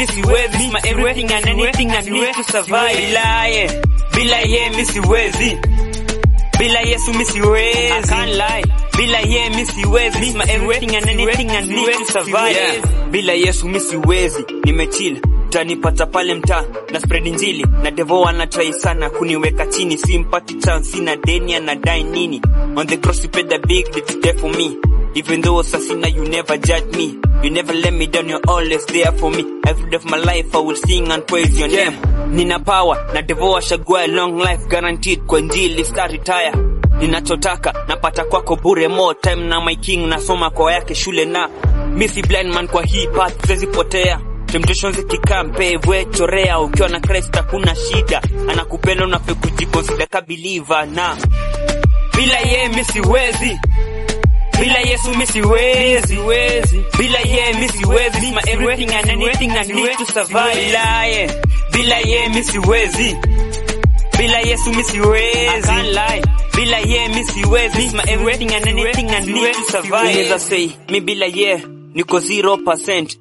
mi siwezi my everything and anything I need to survive bila ye bila ye mi siwezi bila Yesu mi siwezi I can't lie bila ye mi siwezi my everything and anything I need to survive yeah. bila Yesu mi siwezi nimechill tanipata pale mtaa na spread injili na devo anatrai sana kuniweka chini simpati chance sina deni anadai nini on the cross you paid the big debt for me even though sasina you never judge me you never let me down you're always there for me every day of my life I will sing and praise your name nina power na devo ashagua long life guaranteed kwa njili star retire ninachotaka napata kwako bure more time na my king nasoma kwa yake shule na mi si blind man kwa hii path siwezi potea temptations ikikaa mpevwe chorea ukiwa na Christ hakuna shida anakupenda unafe kujikonsida ka believer na bila ye mi siwezi bila Yesu mi siwezi bila ye mi siwezi my everything and anything I need to survive bila ye bila ye mi siwezi bila Yesu mi siwezi I can't lie bila ye mi siwezi my everything and anything I need to survive unaweza say mi bila ye niko 0%